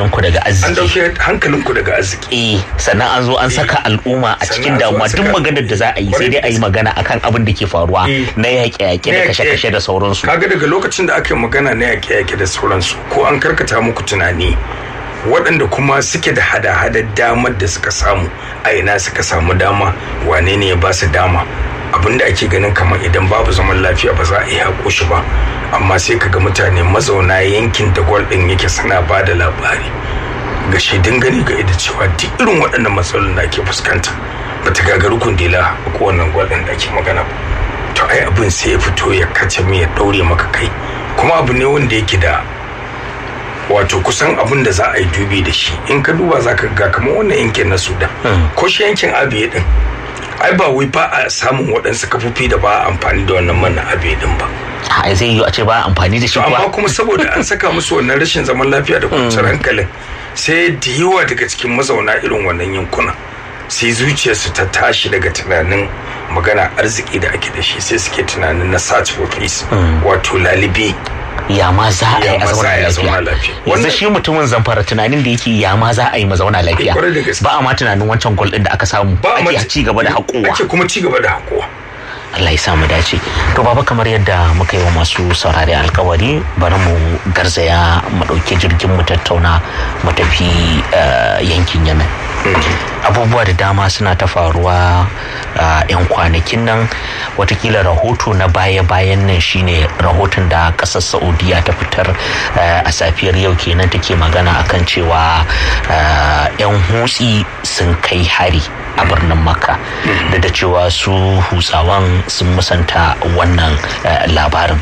hankalinku daga an arziki dauke hankalinku daga arziki eh sannan an zo an saka al'umma a Sannan cikin an zo an damuwa duk saka- maganar da za a yi sai dai a yi magana akan abin da ke faruwa Eh. na yaƙe-yaƙe da Na kashe-kashe da sauransu kaga daga lokacin da aka yi magana na yaƙe-yaƙe da sauransu ko an karkata muku tunani waɗanda kuma suke da hada-hadar damar da suka samu a ina suka samu dama wane ne ya ba su dama abinda ake ganin kamar idan babu zaman lafiya ba za a iya haƙo shi ba amma sai kaga mutane mazauna yankin da gwal ɗin yake suna ba da labari ga shaidun gani ga ida cewa duk irin waɗannan matsalolin da ake fuskanta ba ta gagaru kundila ko wannan gwal ɗin da ake magana ba to ai abin sai ya fito ya kace me ya daure maka kai kuma abu ne wanda yake da wato kusan abin da za a yi dubi da shi in ka duba za ka ga kamar wannan yankin na sudan ko shi yankin abiye din ai ba wai ba a samun waɗansu kafofi da ba a amfani da wannan man na abiye din ba a zai yi a ce ba amfani da shi to amma kuwa kuma saboda an saka musu wannan rashin zaman lafiya da kwanciyar hankalin sai da yawa daga cikin mazauna irin wannan yankuna sai zuciyarsu ta tashi daga tunanin magana arziki da ake da shi sai suke tunanin na search for peace wato lalibi ya ma za a yi Ya a ma za a yi zauna a zauna lafiya lafiya. yanzu Wannan- shi mutumin zamfara tunanin da yake ya ma za a yi mazauna lafiya kwarai da gaske. ba a ma tunanin wancan gol din da aka samu ba ake ma- ci gaba da haƙowa ake kuma ci gaba da haƙowa Allah ya samu dace to baba kamar yadda muka yi wa masu saurari alkawari bari mu garzaya mu ɗauki jirgin mu tattauna mu tafi eh, yankin yemen abubuwa da dama suna ta faruwa a 'yan kwanakin nan watakila rahoto na baya-bayan nan shine rahoton da kasar saudiya ta fitar eh, a safiyar yau kenan take magana akan cewa eh, 'yan hutsi sun kai hari a birnin makka da da cewa su hutsawan sun musanta wannan eh, labarin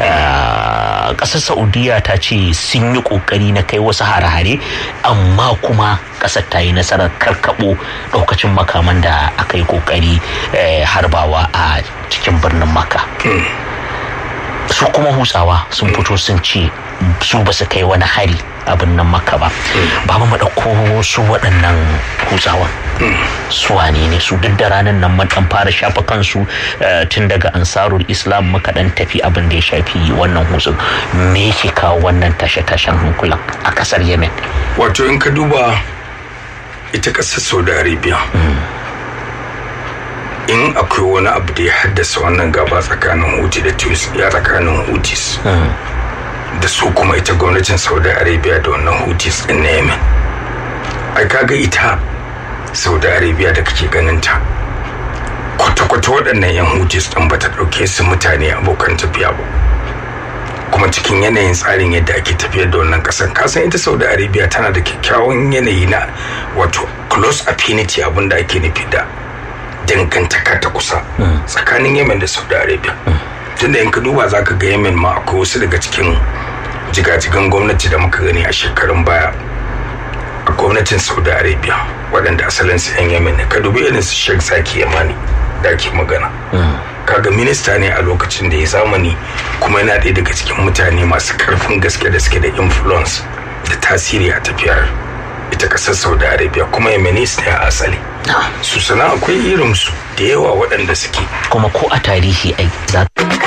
Eh, kasar saudiya ta ce sun yi kokari na kai wasu hare-hare amma kuma kasar ta yi nasarar karkabo daukacin makaman da aka yi kokari eh, harbawa a cikin birnin makka su kuma hutsawa sun fito sun ce su ba su kai wani hari a birnin makka ba ba mu ɗauko su waɗannan hutsawan su wane ne su duk da ranar nan mun dan fara shafa kansu eh, tun daga ansarul islam muka dan tafi abin da ya shafi wannan hutsun me yake kawo wannan tashe-tashen hankulan a kasar yemen wato in ka duba ita ƙasar saudi arabia in akwai wani abu da ya haddasa wannan gaba tsakanin huti da tunis ya tsakanin hutis da su kuma ita gwamnatin saudi arabia da wannan hutis din na yemen ai kaga ita saudi arabia da kake ganin ta kwata-kwata waɗannan 'yan hutis ɗin ba ta ɗauke su mutane abokan tafiya ba kuma cikin yanayin tsarin yadda ake tafiyar da wannan ƙasar kasan ita saudi arabia tana da kyakkyawan yanayi na wato close affinity abinda ake nufi da dangantaka ta kusa tsakanin yemen da saudi arabia tunda in ka duba za ka ga yemen ma akwai wasu daga cikin jigajigan gwamnati da muka gani a shekarun baya a gwamnatin saudi arabia waɗanda asalin su 'yan yemen ne ka dubi irin su sheikh zaki yamani da ake magana kaga minista ne a lokacin da ya zamani kuma yana ɗaya daga cikin mutane masu karfin gaske da suke da influence da tasiri a tafiyar ita ƙasar saudi arabia kuma yemenis ne a asali su sana akwai irinsu da yawa waɗanda suke kuma ko a tarihi ai za